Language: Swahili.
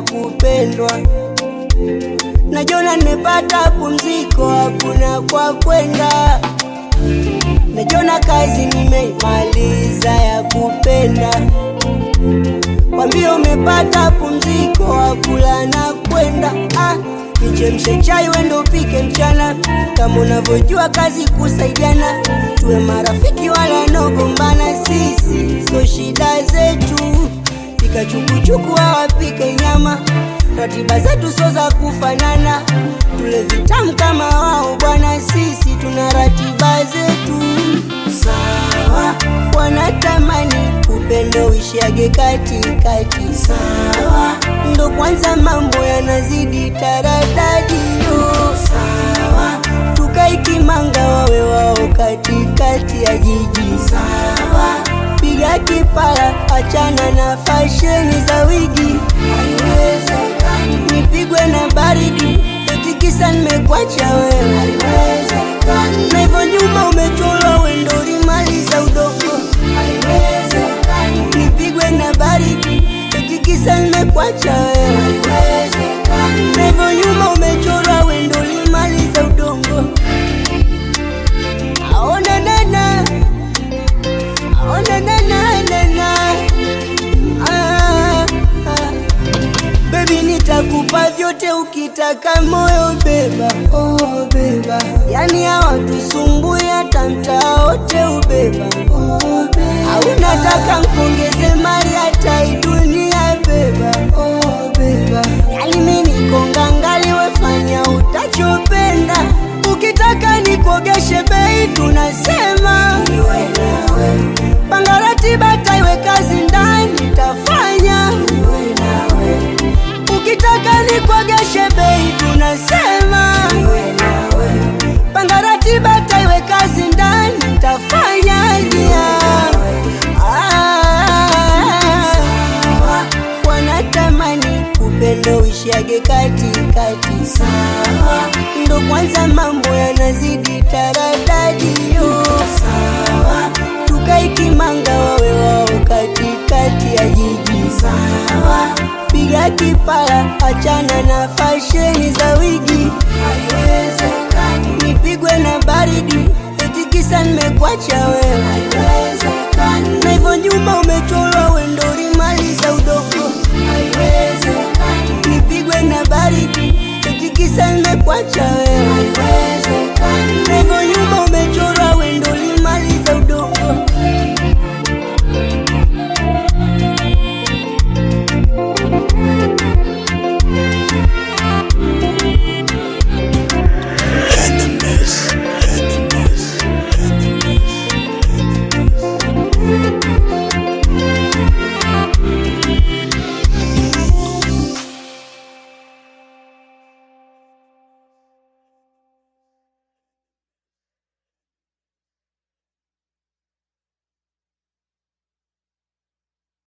ya kupendwa. Najiona nimepata pumziko, hakuna kwa kwenda. Najiona kazi nimeimaliza ya kupenda. Wambie umepata pumziko, hakula na kwenda. Ah, nichemshe chai wendo upike mchana, kama unavyojua kazi kusaidiana. Tuwe marafiki wala nogombana, sisi so shida zetu. Pika chukuchuku awapike nyama, ratiba zetu so za kufanana. Tule vitamu kama wao bwana, sisi tuna ratiba zetu sawa. Wanatamani upendo uishiage katikati, sawa. Ndo kwanza mambo yanazidi taradadi, yo sawa. Tukaikimanga wawe wao katikati ya jiji, sawa. Piga kipara, achana na fasheni za wigi, haiwezekani. Nipigwe na baridi, eti kisa nimekwacha wewe, haiwezekani. Na hivyo nyuma umechorwa wendo ulimaliza udogo, haiwezekani. Nipigwe na baridi, eti kisa nimekwacha wewe, haiwezekani. Na hivyo nyuma umechorwa wendo ulimaliza udongo, aona nana aona nana nana ah, ah. Baby nitakupa vyote ukitaka moyo beba, oh beba. Yani hawatusumbui hata mtaa wote ubeba, oh beba. Au nataka nkongeze mali hata hii dunia beba, oh beba. Yani mimi niko ngangali, wefanya utachopenda. Ukitaka nikuogeshe bei, tunasema panga ratiba, taiwe kazi ndani tafanya Ukitaka nikuogeshe bei, tunasema panga ratiba, taiwe kazi ndani tafanya yeah. Ah, wanatamani upendo uishiage katikati, sawa. Ndo kwanza mambo yanazidi taradadi, yo sawa. Tukaikimanga wawe wao katikati ya jiji, sawa. Piga kipara, achana na fasheni za wigi, haiwezekani. Nipigwe na baridi, eti kisa nimekwacha wewe, haiwezekani. Na hivyo nyuma umechorwa wendo ulimaliza udogo, haiwezekani. Nipigwe na baridi, eti kisa nimekwacha wewe